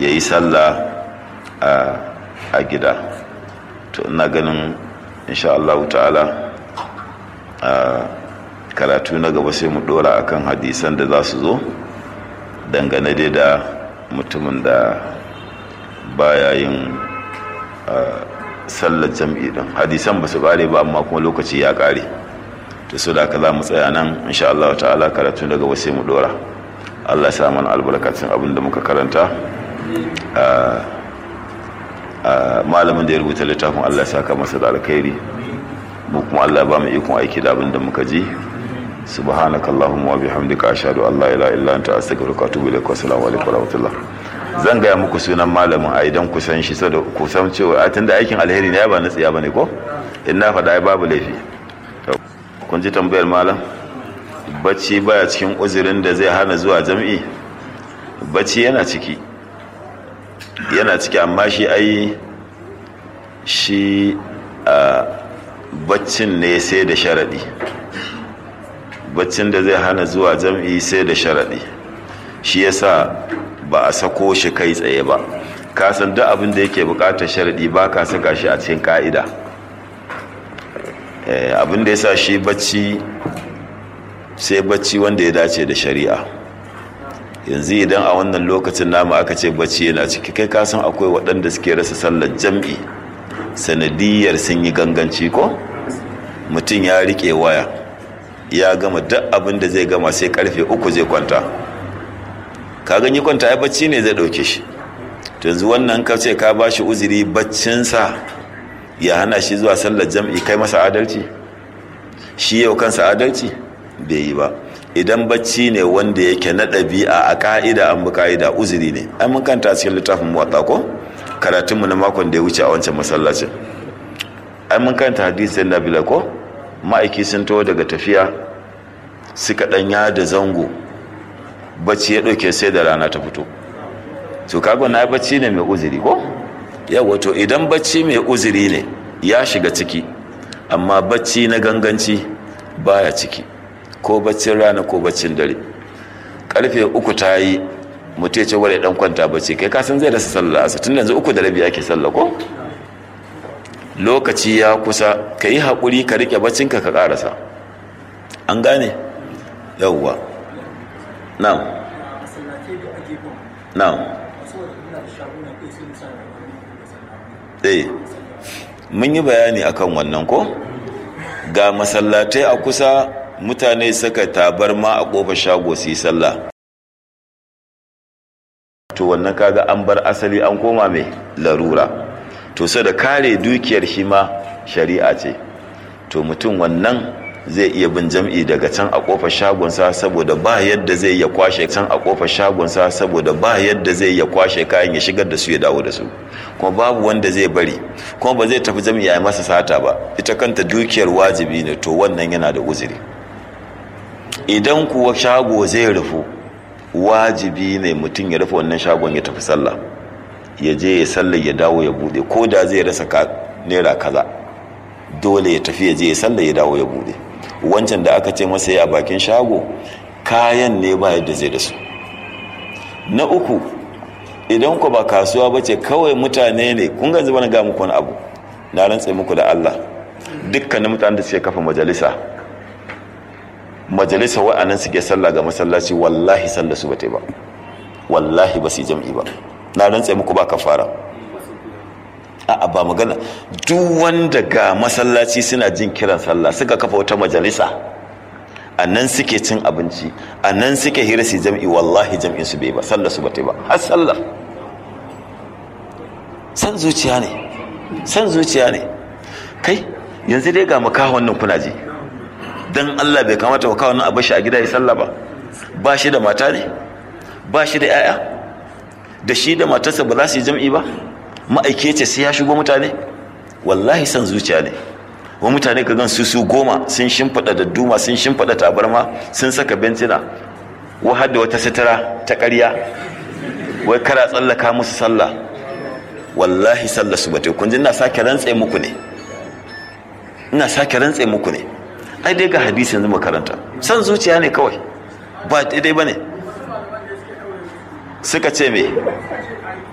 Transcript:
ya yi sallah a gida to ina ganin insha Allah ta'ala karatu na gaba sai mu dora akan hadisan da za su zo dangane dai da mutumin da baya yin sallar jam'i din hadisan ba su kare ba amma kuma lokaci ya kare to so da za mu tsaya nan insha Allah ta'ala karatu na gaba sai mu dora Allah ya sa mana albarkacin abin da muka karanta malamin da ya rubuta littafin Allah ya saka masa da alkhairi mu kuma Allah ya ba mu ikon aiki da abin da muka ji subhanaka allahumma wa bihamdika ashhadu an la ilaha illa anta astaghfiruka wa atubu ilaik wa assalamu alaikum wa rahmatullah zan gaya muku sunan malamin a idan ku san shi saboda ku san cewa a tunda aikin alheri ne ya ba na tsiya bane ko in na faɗa ai babu laifi kun ji tambayar malam bacci baya cikin uzurin da zai hana zuwa jam'i bacci yana ciki yana ciki amma shi ai shi a baccin ne sai da sharaɗi baccin da zai hana zuwa jam'i sai da sharaɗi shi yasa ba a sako shi kai tsaye ba ka san duk abin da yake buƙatar sharaɗi ba ka saka shi a cikin ƙa'ida abin da yasa shi bacci sai bacci wanda ya dace da shari'a yanzu idan a wannan lokacin namu aka ce bacci yana ciki kai ka san akwai waɗanda suke rasa sallar jam'i sanadiyar sun yi ganganci ko mutum ya riƙe waya ya gama duk abin da zai gama sai karfe uku zai kwanta ka gani kwanta ya bacci ne zai ɗauke shi yanzu wannan ka ce ka ba shi uzuri baccinsa ya hana shi zuwa sallar jam'i kai masa adalci shi yau kansa adalci bai yi ba idan bacci ne wanda yake na ɗabi'a a ka'ida an bi ka'ida uzuri ne an mun kanta a cikin littafin muwatta ko karatunmu na makon da ya wuce a wancan masallacin an mun kanta hadisin nabila ko ma'aiki sun taho daga tafiya suka ɗanya da zango bacci ya ɗauke sai da rana ta fito to kago na bacci ne mai uzuri ko yawa to idan bacci mai uzuri ne ya shiga ciki amma bacci na ganganci baya ciki ko baccin rana ko baccin dare karfe uku ta yi mutu ya ce wadda dan kwanta bacci kai kasan zai rasa sallah asa tun yanzu uku da rabi ake sallah ko lokaci ya kusa ka yi haƙuri ka riƙe baccinka ka ƙarasa an gane yauwa na'am na'am eh mun yi bayani akan wannan ko ga masallatai a kusa mutane suka tabarma a ƙofar shago su yi sallah to wannan kaga an bar asali an koma mai larura to sai da kare dukiyar shi ma shari'a ce to mutum wannan zai iya bin jam'i daga can a kofar shagonsa saboda ba yadda zai ya kwashe can a kofar shagonsa saboda ba yadda zai ya kwashe kayan ya shigar da su ya dawo da su kuma babu wanda zai bari kuma ba zai tafi jam'i ya masa sata ba ita kanta dukiyar wajibi ne to wannan yana da uzuri idan kuwa shago zai rufu wajibi ne mutum ya rufe wannan shagon ya tafi sallah ya je ya sallar ya dawo ya bude ko da zai rasa naira kaza dole ya tafi ya je ya sallar ya dawo ya bude wancan da aka ce masa ya bakin shago kayan ne ba yadda zai da su na uku idan ku ba kasuwa ba ce kawai mutane ne kun ganzu bana ga muku wani abu na rantse muku da Allah dukkanin mutanen da suke kafa majalisa majalisa wa'annan suke sallah ga masallaci wallahi sallah su bata ba wallahi ba su jam'i ba na rantse muku ba kafara a'a ba magana duk wanda ga masallaci suna jin kiran sallah suka kafa wata majalisa a nan suke cin abinci a nan suke hira su jam'i wallahi jam'in su bai ba sallah su bata ba har sallah san zuciya ne san zuciya ne kai yanzu dai ga makahon nan kuna ji dan Allah bai kamata makahon nan a bashi a gida ya sallah ba ba shi da mata ne ba shi da 'ya'ya da shi da matarsa ba za su yi jam'i ba ma'aike ce sai ya shigo mutane wallahi san zuciya ne wa mutane ka gan su su goma sun shimfiɗa da duma sun shimfiɗa tabarma sun saka bencina wa hadda wata sitara ta ƙarya wai kara tsallaka musu sallah wallahi sallah su bate kun ji ina sake rantse muku ne ina sake rantse muku ne ai dai ga hadisi yanzu makaranta san zuciya ne kawai ba daidai ba ne suka ce me